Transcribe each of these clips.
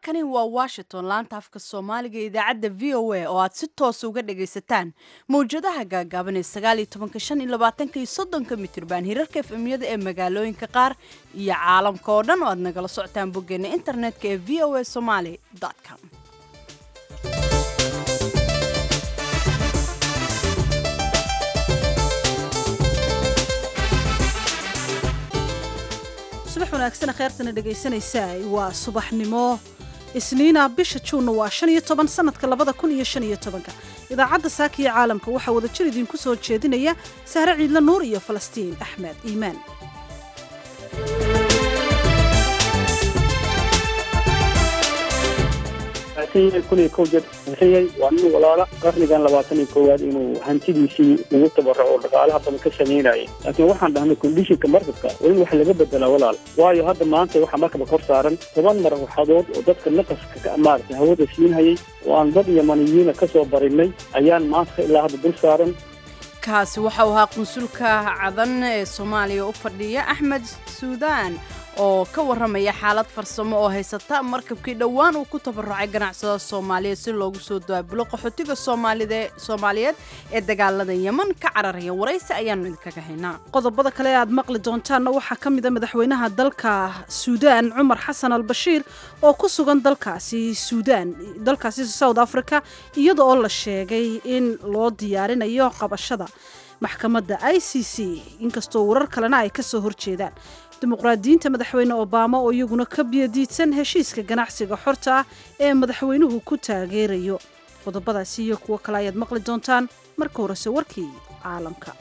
halkani waa washington laanta afka soomaaliga ee idaacadda v o a oo aad si toosa uga dhagaysataan mawjadaha gaagaaban ee sagaaliyo tobanka shan iyo labaatanka iyo soddonka mitirban hirarka efemyada ee magaalooyinka qaar iyo caalamka oo dhan oo aad nagala socotaan boggeena internetka ee v o a somaly com subax wanaagsan kheyrtana dhegaysanaysaa waa subaxnimo isniina bisha juunna waa shan iyo toban sanadka labada kun iyo shan iyo tobanka idaacadda saaka iyo caalamka waxaa wada jir idinku soo jeedinaya sahre ciidla nuur iyo falastiin axmed iimaan kun iyo kow jeer bixiyey waa nin walaala qarnigan labaatan iyo koowaad inuu hantidiisii ugu tabaraco oo dhaqaalaha badan ka samaynayay laakiin waxaan dhahnay kondishinka markabka waa in wax laga bedelaa walaal waayo hadda maanta waxaa markaba kor saaran toban marwaxadood oo dadka naqaska maaragtay hawada siinhayay oo aan dad yamaniyiina ka soo barinay ayaan maanta ilaa hadda dul saaran kaasi waxa uu ahaa qunsulka cadan ee soomaaliya u fadhiya axmed suudaan oo ka warramaya xaalad farsamo oo haysata markabkii dhowaan uu ku tabarucay ganacsada soomaaliya si loogu soo daabulo qaxootiga soomaaliyeed ee dagaalada yeman ka cararaya waraysi ayaanu idinkaga haynaa qodobada kale aad maqli doontaanna waxaa ka mid a madaxweynaha dalka suudaan cumar xasan al bashiir oo ku sugan dalkaasi suudaan dalkaasi south africa iyada oo la sheegay in loo diyaarinayo qabashada maxkamadda i c c inkastoo warar kalena ay ka soo horjeedaan dimuqraadiyiinta madaxweyne obama oo iyaguna ka biyadiidsan heshiiska ganacsiga xorta ah ee madaxweynuhu ku taageerayo qodobadaasi iyo kuwo kale ayaad maqli doontaan marka horese warkii caalamka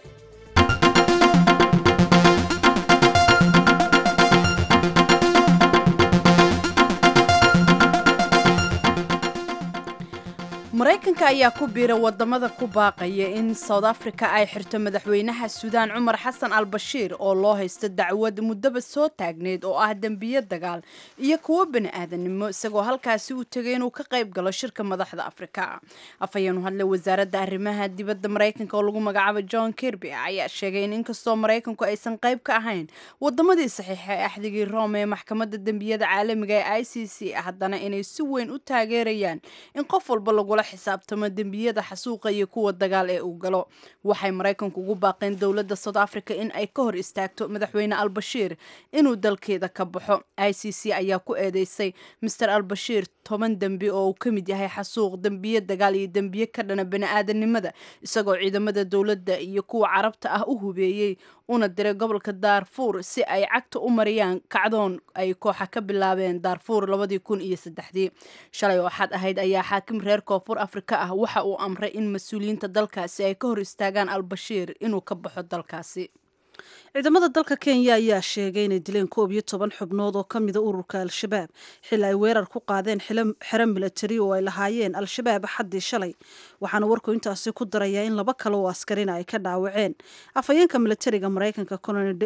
maraykanka ayaa ku biira wadamada ku baaqaya in south africa ay xirto madaxweynaha suudaan cumar xasan al bashiir oo loo haysto dacwad muddaba soo taagneyd oo ah dembiyo dagaal iyo kuwo bani aadanimo isagoo halkaasi uu tegay inuu ka qayb galo shirka madaxda afrika afhayeenu hadle wasaaradda arrimaha dibadda maraykanka oo lagu magacaabo john kirby ayaa sheegay in inkastoo maraykanku aysan qayb ka ahayn wadamadii saxiixa ee axdigii rome ee maxkamadda dembiyada caalamiga ee i c c haddana inay si weyn u taageerayaan in qof walba lagula xisaabtamo dembiyada xasuuqa iyo kuwa dagaal ee uu galo waxay maraykanku ugu baaqeen dowladda south africa in ay ka hor istaagto madaxweyne al-bashiir inuu dalkeeda ka baxo i c c ayaa ku eedeysay master al-bashiir toban dembi oo uu ka mid yahay xasuuq dembiye dagaal iyo dembiye ka dhana bani-aadanimada isagoo ciidamada dowladda iyo kuwa carabta ah u hubeeyey una diray gobolka daarfuur si ay cagta u mariyaan kacdoon ay kooxa ka bilaabeen daarfuur labadii kun iyo saddexdii shalay oo xad ahayd ayaa xaakim reer koonfur afrika ah waxa uu amray in mas-uuliyiinta dalkaasi ay ka hor istaagaan al-bashiir inuu ka baxo dalkaasi ciidamada dalka kenya ayaa sheegay inay dileen koob iyo toban xubnood oo ka mida ururka al-shabaab xili ay weerar ku qaadeen xero milatari oo ay lahaayeen al-shabaab xaddii shalay waxaana warku intaasi ku darayaa in laba kale oo askarina ay ka dhaawaceen afhayeenka milatariga maraykanka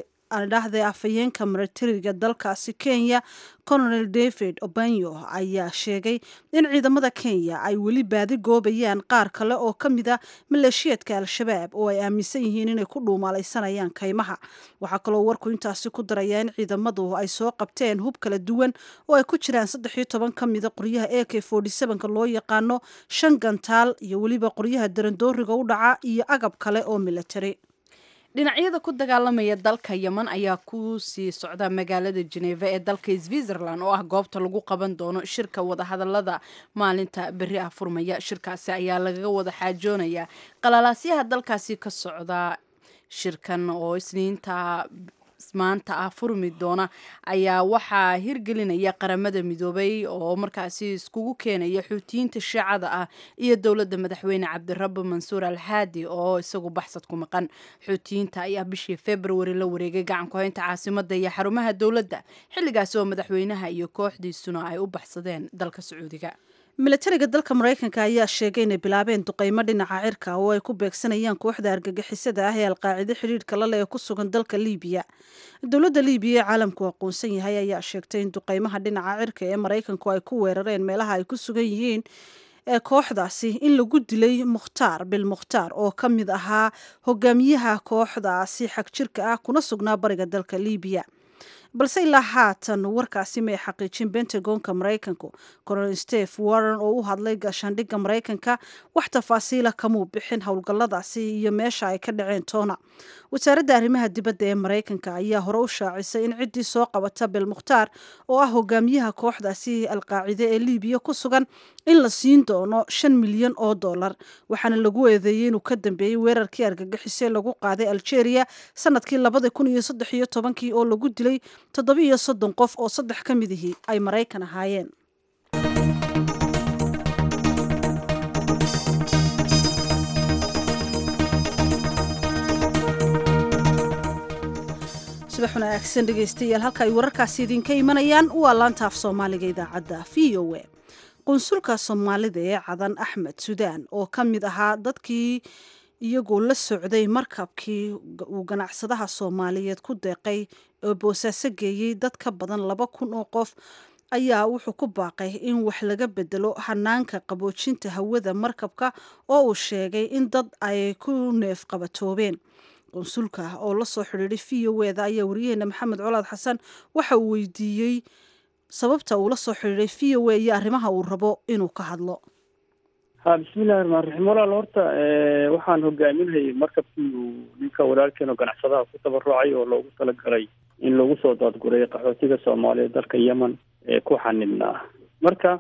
dhahde afhayeenka milatariga dalkaasi kenya colonel david obanyo ayaa sheegay in ciidamada kenya ay weli baadi goobayaan qaar kale oo ka mida maleeshiyeedka al-shabaab oo ay aaminsan yihiin inay ku dhuumaalaysanayaan kaymaha waxaa kaloo warku intaasi ku darayaa in ciidamadu ay soo qabteen hub kala duwan oo ay ku jiraan saddex iyo toban ka mida qoryaha a k ka loo yaqaano shan gantaal iyo weliba qoryaha darandooriga u dhaca iyo agab kale oo milatari dhinacyada ku dagaalamaya dalka yeman ayaa ku sii socda magaalada jeneva ee dalka switzerland oo ah goobta lagu qaban doono shirka wadahadalada maalinta beri ah furmaya shirkaasi ayaa lagaga wada xaajoonayaa qalalaasyaha dalkaasi ka socda shirkan oo isniinta maanta ah furmi doona ayaa waxaa hirgelinaya qaramada midoobay oo markaasi iskugu keenaya xuutiyiinta shiicada ah iyo dowladda madaxweyne cabdirabbi mansuur al haadi oo isagu baxsad ku maqan xuutiyiinta ayaa bishii februari la wareegay gacan ku-haynta caasimada iyo xarumaha dowladda xilligaasi oo madaxweynaha iyo kooxdiisuna ay u baxsadeen dalka sacuudiga milatariga dalka maraykanka ayaa sheegay inay bilaabeen duqeymo dhinaca cirka oo ay ku beegsanayaan kooxda argagixisada ah ee alqaacido xidhiidhka lale ee ku sugan dalka liibiya dowladda liibiya ee caalamku aqoonsan yahay ayaa sheegtay in duqeymaha dhinaca cirka ee maraykanku ay ku weerareen meelaha ay ku sugan yihiin ee kooxdaasi in lagu dilay mukhtaar bil mukhtaar oo ka mid ahaa hogaamiyaha kooxdaasi xagjirka ah kuna sugnaa bariga dalka liibiya balse ilaa haatan warkaasi may xaqiijin bentagonka maraykanku colonel steve warren oo u hadlay gaashaandhigga maraykanka wax tafaasiila kamuu bixin howlgalladaasi iyo meesha ay ka dhaceen toona wasaaradda arrimaha dibadda ee maraykanka ayaa hore u shaacisay in ciddii soo qabata belmukhtaar oo ah hogaamiyaha kooxdaasi alqaacide ee liibiya ku sugan in la siin doono shan milyan oo dollar waxaana lagu eedeeyey inuu ka dambeeyey weerarkii argagixisee lagu qaaday algeria sanadkii labada kun iyo saddex iyo tobankii oo lagu dilay toddobiiyo soddon qof oo saddex ka midihii ay maraykan ahaayeen subax wanaagsan dhegeystayaal halka ay wararkaasi idinka imanayaan waa laanta af soomaaliga idaacadda v o a qunsulka soomaalida ee cadan axmed sudaan oo ka mid ahaa dadkii iyagoo la socday markabkii uu ganacsadaha soomaaliyeed ku deeqay oo boosaaso geeyey dad ka badan laba kun oo qof ayaa wuxuu ku baaqay in wax laga bedelo hanaanka qaboojinta hawada markabka oo uu sheegay in dad ay ku neef qabatoobeen qunsulka oo la soo xidhiiday v o eda ayaa wariyaheena maxamed colaad xasan waxa uu weydiiyey sababta uu la soo xidhiiday v o a iyo arrimaha uu rabo inuu ka hadlo ha bismillahi raxmaan raxiim walaal horta waxaan hogaaminayay markabkii uu ninka walaalkeen oo ganacsadaha ku tabarucay oo loogu talagalay in lagu soo daadguray qaxootiga soomaaliyeed dalka yemen ee ku xanibnaa marka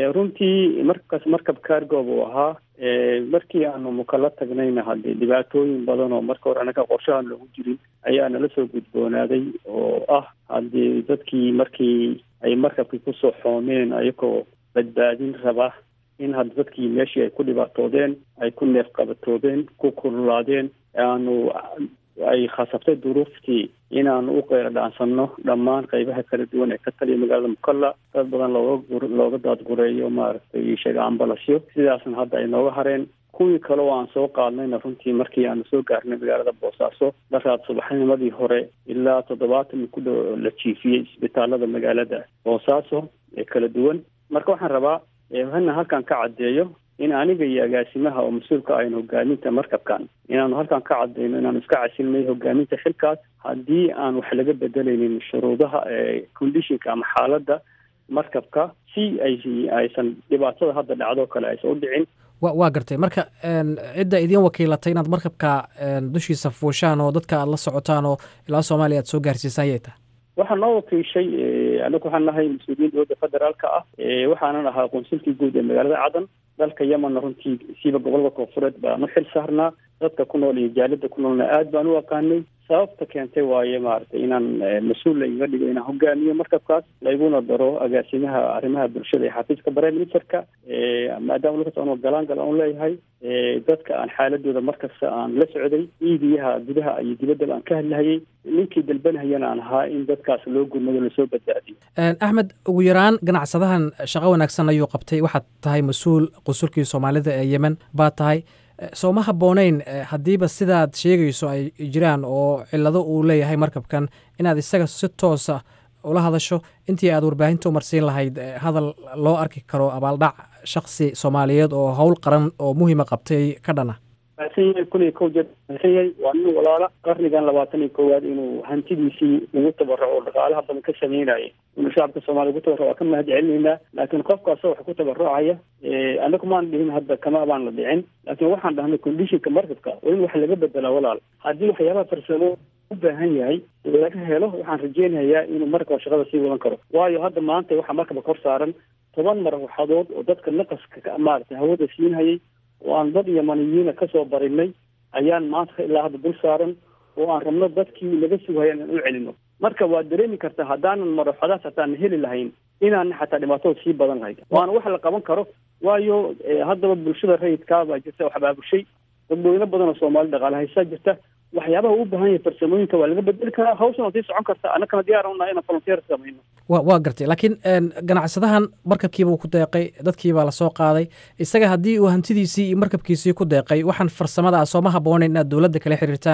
runtii markaas markab cargo buu ahaa markii aanu mukala tagnayna haddee dhibaatooyin badan oo marka hore anaga qorshahan loogu jirin ayaa nala soo gudboonaaday oo ah haddii dadkii markii ay markabkii kusoo xoomeen ayagoo badbaadin raba in hadda dadkii meeshii ay ku dhibaatoodeen ay ku neef qabatoobeen ku kululaadeen aanu ay khasabtay duruuftii inaanu u qeyra dhaansano dhammaan qeybaha kala duwan ee ka taliya magaalada mukalla dad badan looga looga daadgureeyo maaragtay sheega ambalasyo sidaasna hadda ay nooga hareen kuwii kale oo aan soo qaadnayna runtii markii aanu soo gaarnay magaalada boosaaso daraad subaxnimadii hore ilaa toddobaatan ku dhow la jiifiyey isbitaalada magaalada boosaaso ee kala duwan marka waxaan rabaa hana halkan ka caddeeyo in aniga iyo agaasimaha oo mas-uulka ahayn hogaaminta markabkan inaanu halkan ka cadeyno inaanu iska casilnay hogaaminta xilkaas haddii aan wax laga bedelaynin shuruudaha conditionka ama xaaladda markabka si ay aysan dhibaatada hadda dhacdo kale aysan u dhicin wa waa gartay marka cidda idiin wakiilatay inaad markabka dushiisa fuushaan oo dadka aad la socotaan oo ilaa soomaaliya aad soo gaarsiisaan yay tahay waxaa noo wakiishay anagu waxaan nahay mas-uuliyiin dowladda federaalka ah waxaanan ahaa qunsulkii guud ee magaalada cadan dalka yemenna runtii siiba gobolada koonfureed baan u xil saarnaa dadka ku nool iyo jaalada ku noolna aad baan u aqaanay sababta keentay waaye maaragtay inaan mas-uul laiga dhigo inaan hogaamiyo markabkaas layguna daro agaasimaha arrimaha bulshada ee xafiiska prime ministerka maadaama lakas aan galaangal aan leeyahay dadka aan xaaladooda markasta aan la socday iibiyaha gudaha iyo dibaddaba aan ka hadlahayay ninkii dalbanahayana aan ahaa in dadkaas loo gurmado lasoo badbaadiyo axmed ugu yaraan ganacsadahan shaqo wanaagsan ayuu qabtay waxaad tahay mas-uul qunsulkii soomaalida ee yemen baa tahay soo ma habbooneyn haddiiba sidaad sheegayso ay jiraan oo cillado uu leeyahay markabkan inaad isaga si toosa ula hadasho intii aad warbaahinta u marsiin lahayd hadal loo arki karo abaaldhac shaksi soomaaliyeed oo howl qaran oo muhiima qabtay ka dhana yahay kun iyo kow jeer yahay waa nin walaala qarnigan labaatan iyo koowaad inuu hantidiisii ugu tabaraco oo dhaqaalaha badan ka sameynaya inuu shacabka soomaliya ugu tabaraco waa ka mahad celinaynaa laakiin qofkaas wax ku tabarucaya anagu maan dhihin hadda kama baan la dhicin laakiin waxaan dhahnay conditionka markabka waa in wax laga bedelaa walaal haddii waxyaabaha farsamo u baahan yahay laga helo waxaan rajeynayaa inuu markaba shaqada sii wadan karo waayo hadda maanta waxaa markaba kor saaran toban marwaxadood oo dadka naqaska maaragtay hawada siinhayay oo aan dad yamaniyiina kasoo barinay ayaan maanta ilaa hadda dul saaran oo aan rabno dadkii laga sugaya inaan u celino marka waad dareemi kartaa haddaanan maraxadaas hataan heli lahayn inaan xataa dhibaatada sii badan lahayd waana wax la qaban karo waayo haddaba bulshada rayidkaa baa jirta wax baabushay dadweyne badan oo soomaali dhaqaale haysaa jirta waxyaabaha u baahan yahay farsamooyinka waa laga bedeli karaa hawshan waa sii socon karta annagana diyaar unahay inaan volunteer samayno wa waa gartay laakiin ganacsadahan markabkiibuu ku deeqay dadkiibaa lasoo qaaday isaga haddii uu hantidiisii iyo markabkiisii ku deeqay waxaan farsamada ah sooma habboonayn inaad dowladda kala xiriirtaan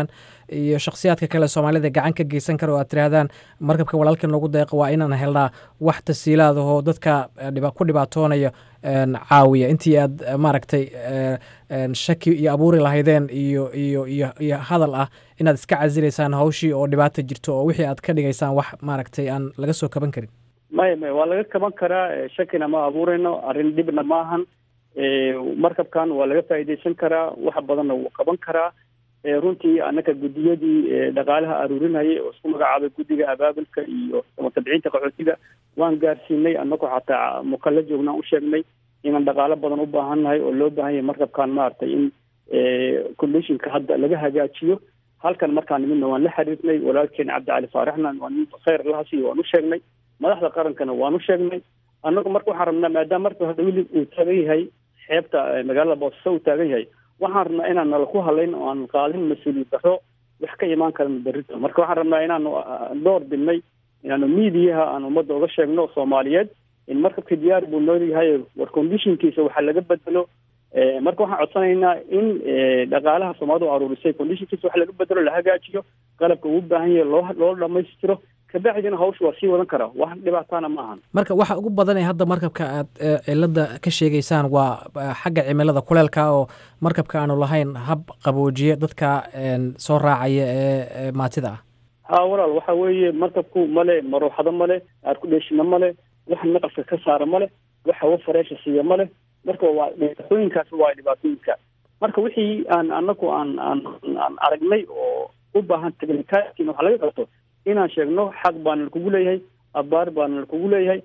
iyo shakhsiyaadka kale soomaalida gacan ka geysan kara oo aad tirahdaan markabka walaalkan loogu deeqo waa inaan helnaa wax tasiilaadahoo dadka ku dhibaatoonaya caawiya intii aad maaragtay shaki iyo abuuri lahaydeen iyo iyo iyo iyo hadal ah inaad iska casilaysaan hawshii oo dhibaata jirto oo wixii aad ka dhigaysaan wax maaragtay aan laga soo kaban karin maya maya waa laga kaban karaa shakina ma abuurayno arrin dhibna maahan markabkan waa laga faa'iidaysan karaa wax badanna wuu qaban karaa runtii annaka guddiyadii dhaqaalaha aruurinayay oo isku magacaabay guddiga abaabulka iyo tabciinta qaxootiga waan gaarsiinay annagoo xataa mukalla joognaan u sheegnay inaan dhaqaalo badan u baahan nahay oo loo baahan yahay markabkan maaragtay in conditionka hadda laga hagaajiyo halkan markaan nimidna waan la xiriirnay walaalkeen cabdicali faaraxna waa nin khayr lahasiiyo waan u sheegnay madaxda qarankana waan u sheegnay annagu marka waxaan rabnaa maadaama marka hadda weli uu taagan yahay xeebta magaalada boosaaso uu taagan yahay waxaan rabnaa inaan nala ku hadlayn oo aan qaadin mas-uuliyad darro wax ka imaan karan berrito marka waxaan rabnaa inaanu door bidnay inaanu miidiyaha aan ummadda uga sheegno soomaaliyeed in markabka diyaar buu noo yahay war conditionkiisa waxaa laga bedelo marka waxaan codsanaynaa in dhaqaalaha soomaalida u aruurisay conditionkiisa wax laga bedelo la hagaajiyo qalabka uu baahan yahay loo loo dhamaystiro kabacdina hawsha waa sii wadan karaa wax dhibaataana ma ahan marka waxa ugu badan ee hadda markabka aad cilada ka sheegaysaan waa xagga cimilada kuleelka oo markabka aanu lahayn hab qaboojiye dadka soo raacaya ee maatida ah ha walaal waxa weeye markabku male maruuxado male aarkudheeshina male wax naqaska ka saara male wax hawo fareesha siiya male marka waa dhibaatooyinkaas waa dhibaatooyinka marka wixii aan anaku aan aan aan aragnay oo u baahan technicalitin waxa laga qabto inaan sheegno xaq baana lakugu leeyahay abaar baana lakugu leeyahay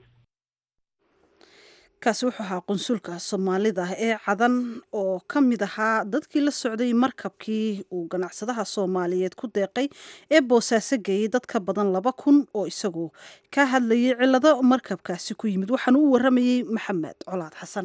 kaasi wuxuu ahaa qunsulka soomaalida ee cadan oo ka mid ahaa dadkii la socday markabkii uu ganacsadaha soomaaliyeed ku deeqay ee boosaaso geeyey dad ka badan laba kun oo isagu ka hadlayay cillado markabkaasi ku yimid waxaana u waramayey maxamed colaad xasan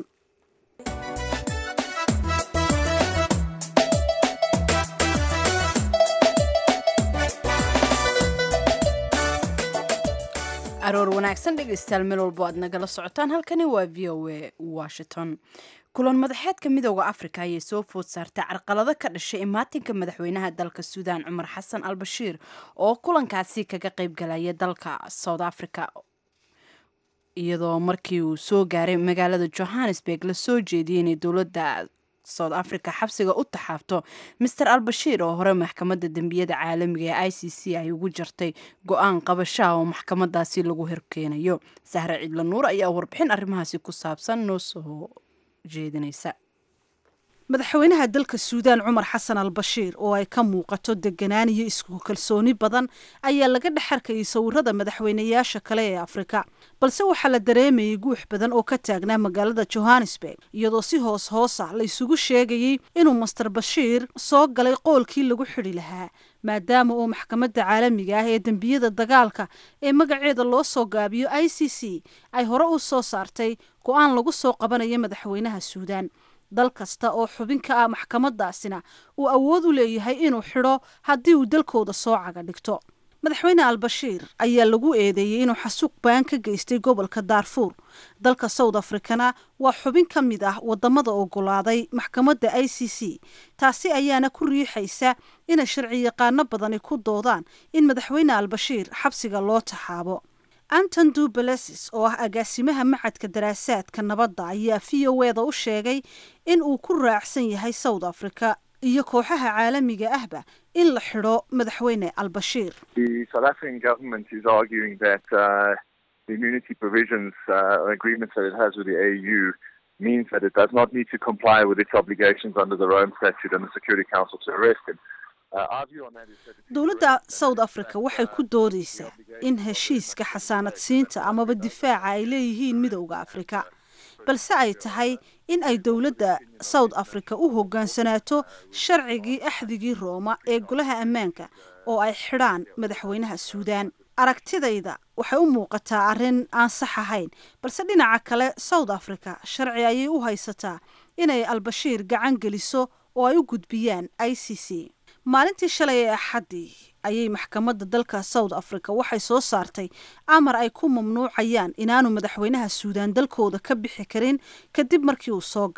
aroor wanaagsan dhegaystayaal meel walbo aad nagala socotaan halkani waa v o a washington kulan madaxeedka midooda afrika ayay soo food saartay carqalado ka dhashay imaatinka madaxweynaha dalka suudaan cumar xasan al bashiir oo kulankaasi kaga qaybgalaya dalka south africa iyadoo markii uu soo gaaray magaalada johannesburg la soo jeediyey inay dowladda south africa xabsiga u taxaabto master albashiir oo hore maxkamadda dembiyada caalamiga ee i c c ay ugu jartay go-aan qabashaha oo maxkamadaasi lagu horkeenayo sahre cidla nuur ayaa warbixin arrimahaasi ku saabsan noo soo jeedinaysa madaxweynaha dalka suudaan cumar xasan al bashiir oo ay ka muuqato deganaan iyo isku kalsooni badan ayaa laga dhex arkayay sawirada madaxweynayaasha kale ee afrika balse waxaa la dareemayay guux badan oo ka taagnaa magaalada johannesburg iyadoo si hoos hoosa la isugu sheegayey inuu master bashiir soo galay qoolkii lagu xidhi lahaa maadaama uu maxkamadda caalamiga ah ee dembiyada dagaalka ee magaceeda loo soo gaabiyo i c c ay hore u soo saartay go-aan lagu soo qabanayo madaxweynaha suudaan dal kasta oo xubin ka ah maxkamadaasina uu awood u leeyahay inuu xidho haddii uu dalkooda soo caga dhigto madaxweyne albashiir ayaa lagu eedeeyey inuu xasuuq baan ka geystay gobolka daarfuur dalka south africana waa xubin ka mid ah wadamada ogolaaday maxkamadda i c c taasi ayaana ku riixaysa inay sharci yaqaano badani ku doodaan in madaxweyne albashiir xabsiga loo taxaabo anton dubalesis oo ah agaasimaha macadka daraasaadka nabadda ayaa v o eda u sheegay in uu ku raacsan yahay south africa iyo kooxaha caalamiga ahba in la xidho madaxweyne albashiir means that it does not need to comply with its obligations under the Rome Statute and the Security Council to arrest him. dowladda south africa waxay ku doodaysaa in heshiiska xasaanad siinta amaba difaaca ay leeyihiin midowda afrika balse ay tahay in ay dowladda south africa u hogaansanaato sharcigii axdigii rooma ee golaha ammaanka oo ay xidhaan madaxweynaha suudaan aragtidayda waxay u muuqataa arrin aan sax ahayn balse dhinaca kale south africa sharci ayay u haysataa inay albashiir gacan geliso oo ay u gudbiyaan i c c maalintii shalay ee axaddii ayay maxkamadda dalka south africa waxay soo saartay amar ay ku mamnuucayaan inaanu madaxweynaha suudaan dalkooda ka bixi karin kadib markii uu soo galay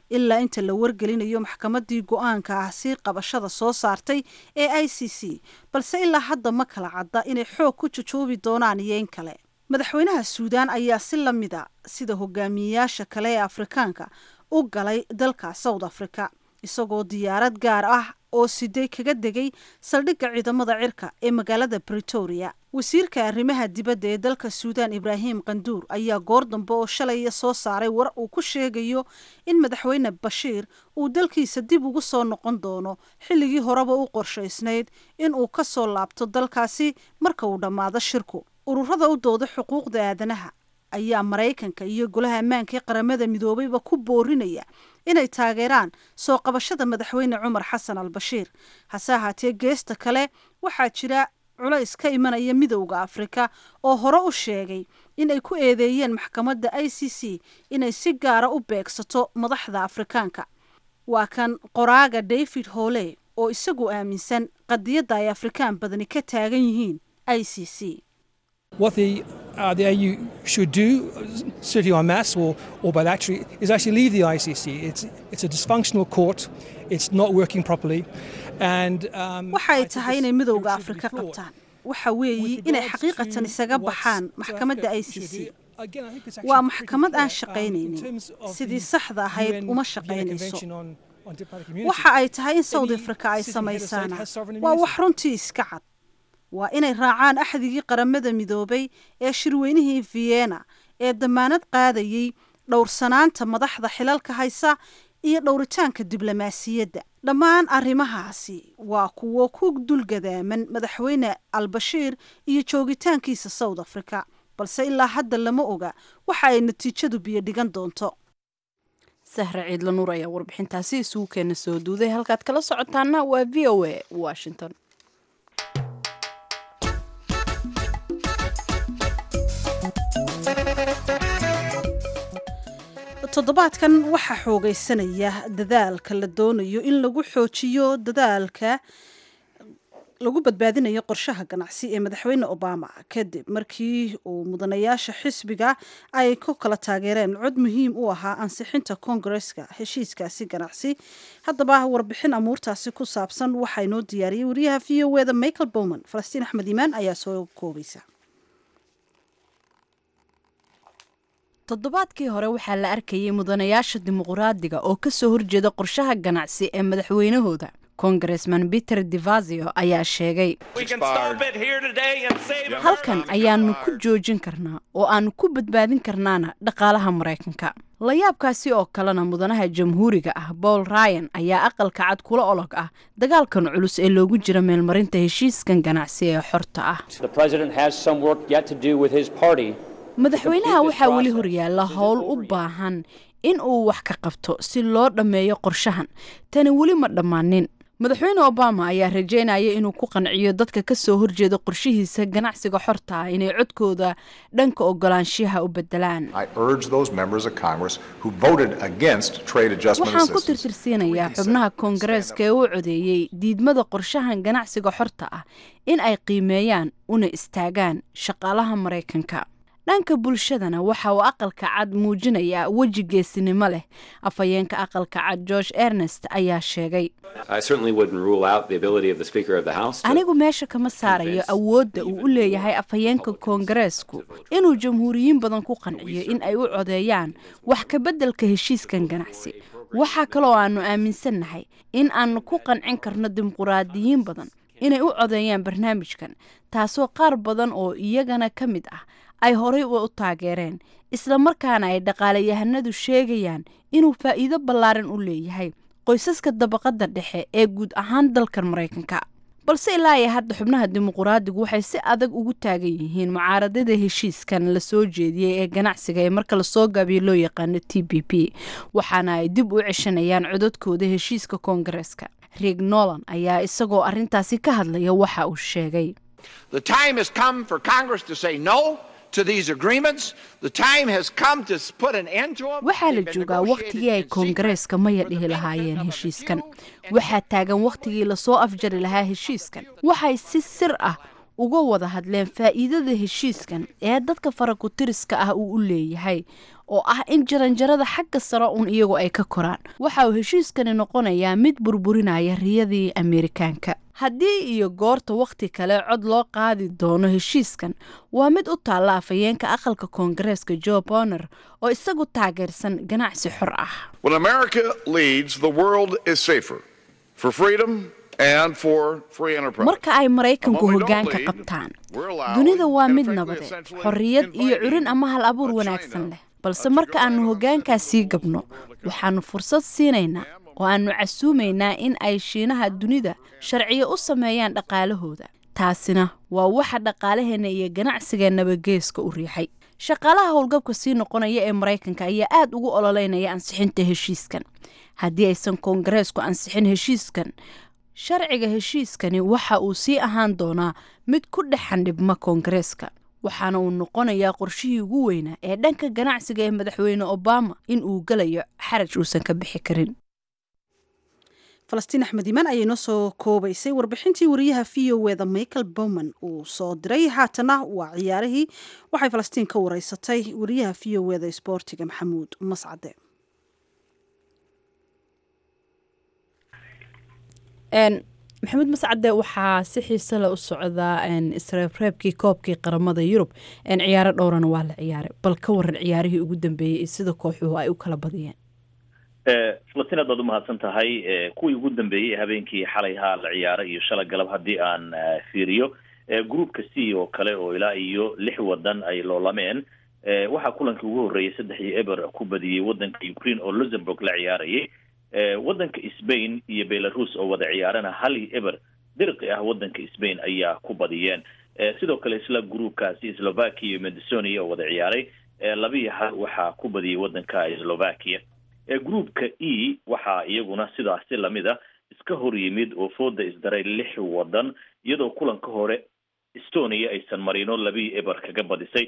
ilaa inta la wargelinayo maxkamaddii go-aanka ah sii qabashada soo saartay ee i c c balse ilaa hadda ma kala cadda inay xoog ku jujoobi doonaan iyo in kale madaxweynaha suudaan ayaa si la mid a sida hogaamiyeyaasha kale ee afrikaanka u galay dalka south africa isagoo diyaarad gaar ah oo siday kaga degay saldhigga ciidamada cirka ee magaalada bretoria wasiirka arrimaha dibadda ee dalka suudaan ibraahim kanduur ayaa goor dambe oo shalaya soo saaray war uu ku sheegayo in madaxweyne bashiir uu dalkiisa dib ugu soo noqon doono xilligii horeba u qorshaysnayd in uu ka soo laabto dalkaasi marka uu dhammaado shirku ururada u dooda xuquuqda aadanaha ayaa maraykanka iyo golaha ammaanka ee qaramada midoobeyba ku boorinaya inay taageeraan soo qabashada madaxweyne cumar xasan al bashiir hase ahaatee geesta kale waxaa jira culays ka imanaya midowda afrika oo hore u sheegay inay ku eedeeyeen maxkamadda i c c inay si gaara u beegsato madaxda afrikaanka waa kan qoraaga david hole oo isagu aaminsan qadiyadda ay afrikaan badani ka taagan yihiin i c c What the, uh, the AU should do, certainly en masse or, or bilaterally, is actually leave the ICC. It's, it's a dysfunctional court. It's not working properly. And, um, waxay tahay inay midowda afrika qabtaan waxa weeyi inay xaqiiqatan isaga baxaan maxkamadda i c c waa maxkamad aan shaqaynaynin sidii saxda ahayd uma shaqaynayso waxa ay tahay in south africa ay samaysaana waa wax runtii iska cad waa inay raacaan axdigii qaramada midoobay ee shirweynihii vienna ee damaanad qaadayey dhowrsanaanta madaxda xilalka haysa iyo dhowritaanka diblomaasiyadda dhammaan arrimahaasi waa kuwo ku dulgadaaman madaxweyne albashiir iyo joogitaankiisa south africa balse ilaa hadda lama oga waxa ay natiijadu biyo dhigan doonto sahre ciidla nuur ayaa warbixintaasi isugu keena soo duuday halkaad kala socotaana waa v o a washington toddobaadkan waxaa xoogaysanaya dadaalka la doonayo in lagu xoojiyo dadaalka lagu badbaadinayo qorshaha ganacsi ee madaxweyne obama kadib markii uu mudanayaasha xisbiga ay ku kala taageereen cod muhiim u ahaa ansixinta koongareska heshiiskaasi ganacsi haddaba warbixin amuurtaasi ku saabsan waxaa inoo diyaariyey wariyaha v o eda michael bowman falastiin axmed iimaan ayaa soo koobaysa toddobaadkii hore waxaa la arkayay mudanayaasha dimuqraadiga oo ka soo horjeeda qorshaha ganacsi ee madaxweynahooda kongaresman peter devasio ayaa sheegay halkan ayaanu ku joojin karnaa oo aanu ku badbaadin karnaana dhaqaalaha maraykanka layaabkaasi oo kalena mudanaha jamhuuriga ah paul ryan ayaa aqalka cad kula olog ah dagaalkan culus ee loogu jira meelmarinta heshiiskan ganacsi ee xorta ah madaxweynaha waxaa weli horyaalla howl u baahan in uu wax ka qabto si loo dhammeeyo qorshahan tani weli ma dhammaanin madaxweyne obama ayaa rajeynaya inuu ku qanciyo dadka ka soo horjeeda qorshihiisa ganacsiga xorta ah inay codkooda dhanka ogolaanshiyaha u bedelaan waxaan ku tirtirsiinayaa xubnaha koongareeska ee u codeeyey diidmada qorshahan ganacsiga xorta ah in ay qiimeeyaan una istaagaan shaqaalaha maraykanka dhanka bulshadana waxa uu aqalka cad muujinayaa weji geesinimo leh afhayeenka aqalka cad george ernest ayaa sheegay anigu meesha kama saarayo awoodda uu u leeyahay afhayeenka koongareesku inuu jamhuuriyiin badan ku qanciyo in ay u codeeyaan wax ka beddelka heshiiskan ganacsi waxaa kaloo aanu aaminsannahay in aanu ku qancin karno dimuquraadiyiin badan inay u codeeyaan barnaamijkan taasoo qaar badan oo iyagana ka mid ah ay horay u taageereen isla markaana ay dhaqaalayahanadu sheegayaan inuu faa'iido ballaaran u leeyahay qoysaska dabaqadda dhexe ee guud ahaan dalkan maraykanka balse ilaa iyo hadda xubnaha dimuquraadigu waxay si adag ugu taagan yihiin mucaaradada heshiiskan la soo jeediyey ee ganacsiga ee marka lasoo gaabiyo loo yaqaano t b p waxaana ay dib u ceshanayaan codadkooda heshiiska koongareeska rieg nolan ayaa isagoo arrintaasi ka hadlaya waxa uu sheegay waxaa la joogaa wakhtigii ay koongareeska maya dhihi lahaayeen heshiiskan waxaa taagan wakhtigii lasoo afjari lahaa heshiiskan waxay si sir ah uga wada hadleen faa'iidada heshiiskan ee dadka farakutiriska ah uu u leeyahay oo ah in jaranjarada xagga sare uun iyagu ay ka koraan waxa uu heshiiskani noqonayaa mid burburinaya riyadii ameerikaanka haddii iyo goorta wakhti kale cod loo qaadi doono heshiiskan waa mid u taalla afhayeenka aqalka koongareeska jo boner oo isagu taageersan ganacsi xor ah When America leads, the world is safer for freedom and for free enterprise. marka ay maraykanku When we don't hoggaanka lead, qabtaan we're allowing dunida waa and mid frankly nabadeed essentially xorriyad iyo inviting curin ama hal abuur a wanaagsan China, leh balse a marka Japan, aanu a hoggaankaas sii Singapore, gabno Republic of waxaanu fursad siinaynaa oo aanu casuumaynaa in ay shiinaha dunida sharciyo u sameeyaan dhaqaalahooda taasina waa waxa dhaqaalaheenna iyo ganacsigeennaba geeska u riixay shaqaalaha howlgabka sii noqonaya ee maraykanka ayaa aad ugu ololeynaya ansixinta heshiiskan haddii aysan koongareesku ansixin heshiiskan sharciga heshiiskani waxa uu sii ahaan doonaa mid ku dhex xandhibma koongareeska waxaana uu noqonayaa qorshihii ugu weynaa ee dhanka ganacsiga ee madaxweyne obama in uu gelayo xaraj uusan ka bixi karin falastiin axmed imaan ayay noo soo koobaysay warbixintii wariyaha v o eda michael bowman uu soo diray haatana waa ciyaarihii waxay falastiin ka wareysatay wariyaha v o eda isboortiga maxamuud mascade maxamuud mascade waxaa si xiise le u socdaa isreebreebkii koobkii qaramada yurub ciyaaro dhowrana waa la ciyaaray bal ka waran ciyaarihii ugu dambeeyey iyo sida kooxuhu ay u kala badiyeen falastiin aad baad umahadsan tahay kuwii ugu dambeeyey habeenkii xalay haa la ciyaara iyo shala galab haddii aan fiiriyo groupka c oo kale oo ilaa iyo lix wadan ay loolameen waxaa kulankii ugu horreeyay saddex iyo eber ku badiyey wadanka ukraine oo luxemburg la ciyaarayay wadanka spain iyo belarus oo wada ciyaarana hal iyo eber dirqi ah wadanka spain ayaa ku badiyeen sidoo kale isla groupkaasi slovakia iyo macedonia oo wada ciyaaray laba iyo hal waxaa ku badiyey wadanka slovakia groupka e waxaa iyaguna sidaasi lamid a iska hor yimid oo fooda isdaray lix wadan iyadoo kulanka hore estonia aysan marino labii eber kaga badisay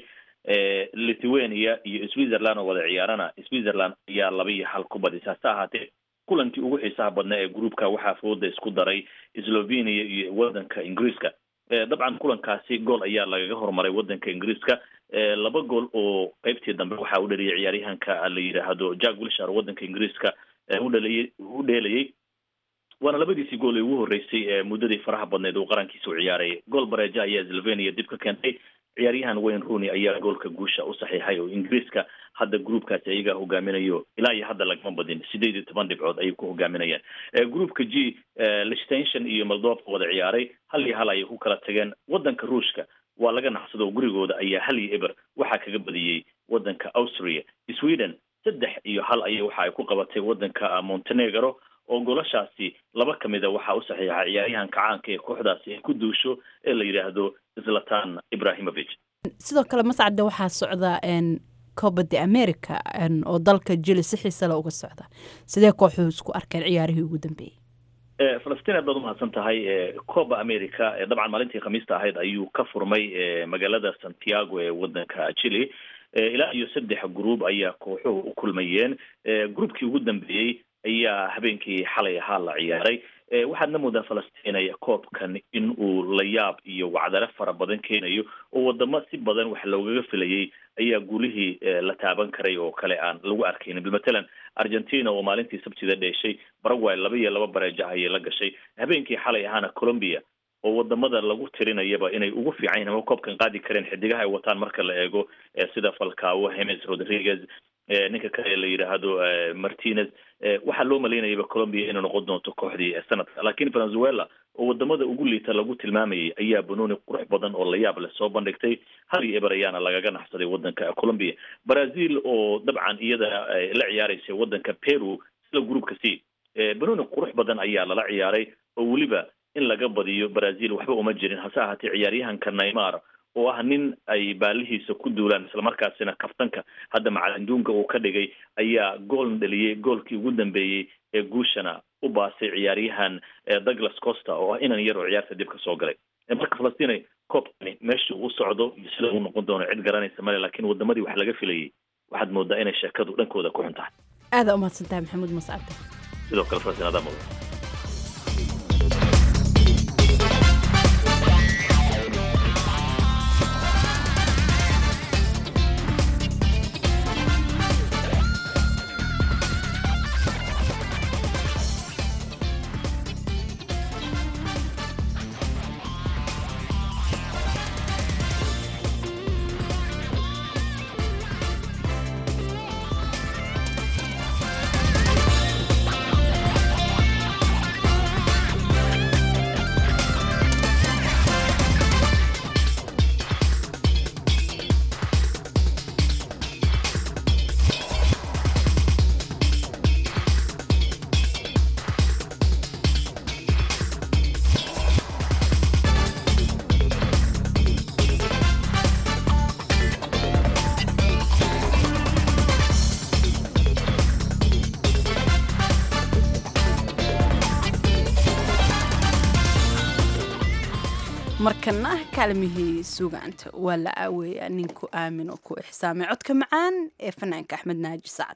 lithuania iyo switzerland oo wada ciyaarana switzerland ayaa laba iyo hal ku badisay hase ahaatee kulankii ugu xiisaha badnaa ee groupka waxaa fooda isku daray slovenia iyo wadanka ingiriiska dabcan kulankaasi gool ayaa lagaga hormaray wadanka ingiriiska laba gool oo qeybtii dambe waxaa u dhaliyay ciyaaryahanka la yidhaahdo jack wilshar wadanka ingiriiska udhaliyay u dheelayay waana labadiisii gool ee ugu horreysay muddadii faraha badneed uu qarankiisa u ciyaarayay gool bareeja ayaa slovenia dib ka keentay ciyaaryahan wayne rooney ayaa goolka guusha u saxiixay oo ingiriiska hadda groupkaasi ayagaa hogaaminayo ilaa iyo hadda lagama badin sideed iyo toban dhibcood ayay ku hogaaminayaan groupka g lichtention iyo moldova wada ciyaaray hal iyo hal ayay ku kala tageen wadanka ruushka waa laga naxsado gurigooda ayaa hal iyo eber waxaa kaga badiyey wadanka austria sweden saddex iyo hal ayay waxa ay ku qabatay wadanka montenegro oo golashaasi laba ka mida waxaa u saxiixa ciyaaryahanka caanka ee kooxdaasi ay ku duusho ee la yidhaahdo zlatan ibrahimovic sidoo kale mascade waxaa socda coba de america oo dalka jili si xiise le uga socda sidee kooxuhu isku arkeen ciyaarihii ugu dambeeyey falastiin aad baad umahadsan tahay coba america dabcan maalintii khamiista ahayd ayuu ka furmay magaalada santiago ee wadanka chile ilaa iyo saddex group ayaa kooxuhu u kulmayeen groupkii ugu dambeeyey ayaa habeenkii xalay ahaa la ciyaaray waxaadna moodaa falastiin koobkan in uu layaab iyo wacdare fara badan keenayo oo wadamo si badan wax loogaga filayay ayaa guulihii la taaban karay oo kale aan lagu arkaynin matalan argentina oo maalintii sabtida dheeshay paraguay laba iyo laba bareeja ayay la gashay habeenkii xalay ahaana colombia oo wadamada lagu tirinayaba inay ugu fiican yihin ama koobkan qaadi kareen xidigaha ay wataan marka la eego sida falcao hemes rodriguez ninka kale la yidhaahdo martinez waxaa loo malaynayaba colombia inay noqon doonto kooxdii sanadka lakin venezuela oo wadamada ugu liita lagu tilmaamayay ayaa banooni qurux badan oo layaab leh soo bandhigtay hal iyo eber ayaana lagaga naxsaday wadanka colombia brazil oo dabcan iyada la ciyaaraysa wadanka peru sida groupka c banooni qurux badan ayaa lala ciyaaray oo weliba in laga badiyo brazil waxba uma jirin hase ahaatee ciyaaryahanka neymar oo ah nin ay baalihiisa ku duulaan islamarkaasina kaftanka hadda macalinduunka uu ka dhigay ayaa gool dhaliyey goolkii ugu dambeeyey ee guushana u baasay ciyaaryahan douglas costa oo ah inan yar oo ciyaarta dib ka soo galay marka falastiin koobkani meesha uu socdo iyo sida uu noqon doono cid garanaysa male lakin wadamadii wax laga filayay waxaad moodaa inay sheekadu dhankooda ku xun tahay aada umahadsan tahay maxamuud mascade sidoo kale falastiin adaa mudan markana kaalmihii sugaanta waa la aaweeyaa ninku aamin oo ku ixsaamay codka macaan ee fanaanka axmed naaji sacad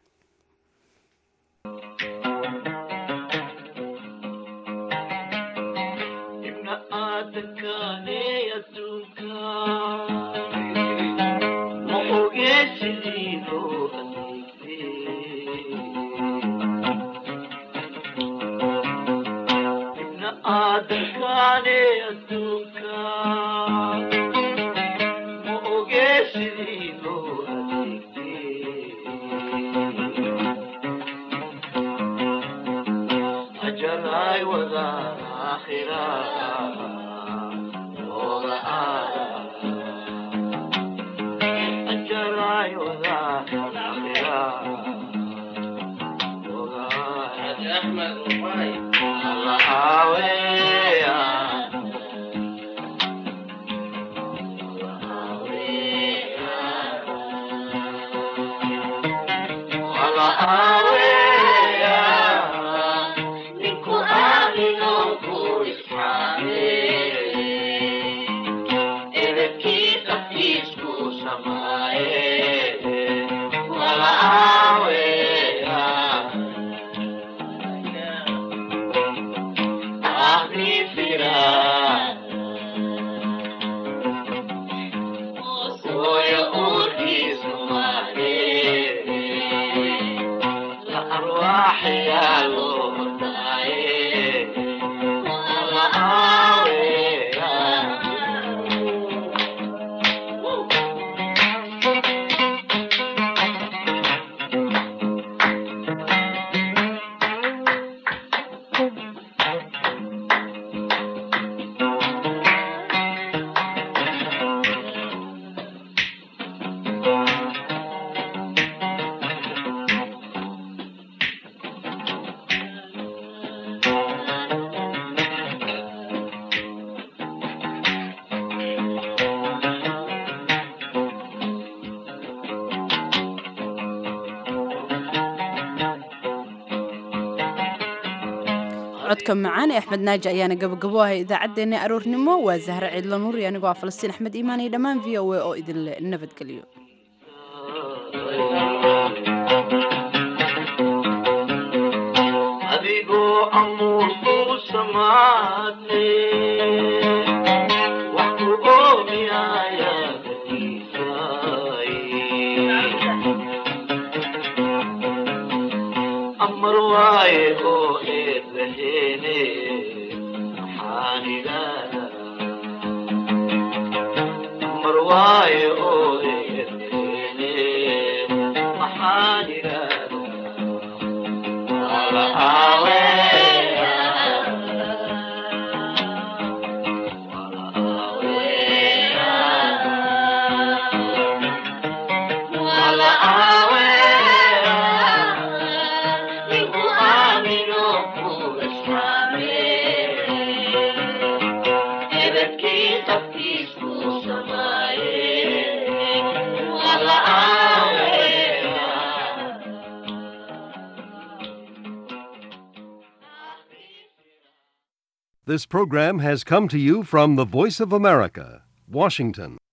codka macaan ee axmed naaji ayaana gabagabo ahay idaacaddeenna aroornimo waa zahre ciidla nuur iyo anigoo ah falastiin axmed iimaan iyo dhammaan v o a oo idinle nabadgelyo adigoo amuur ku samaatay wax ku oomiyaya amar waaye oo eed laheene maxaan idhaahda amar waaye oo eed laheene maxaan idhaahda This program has come to you from the Voice of America, Washington.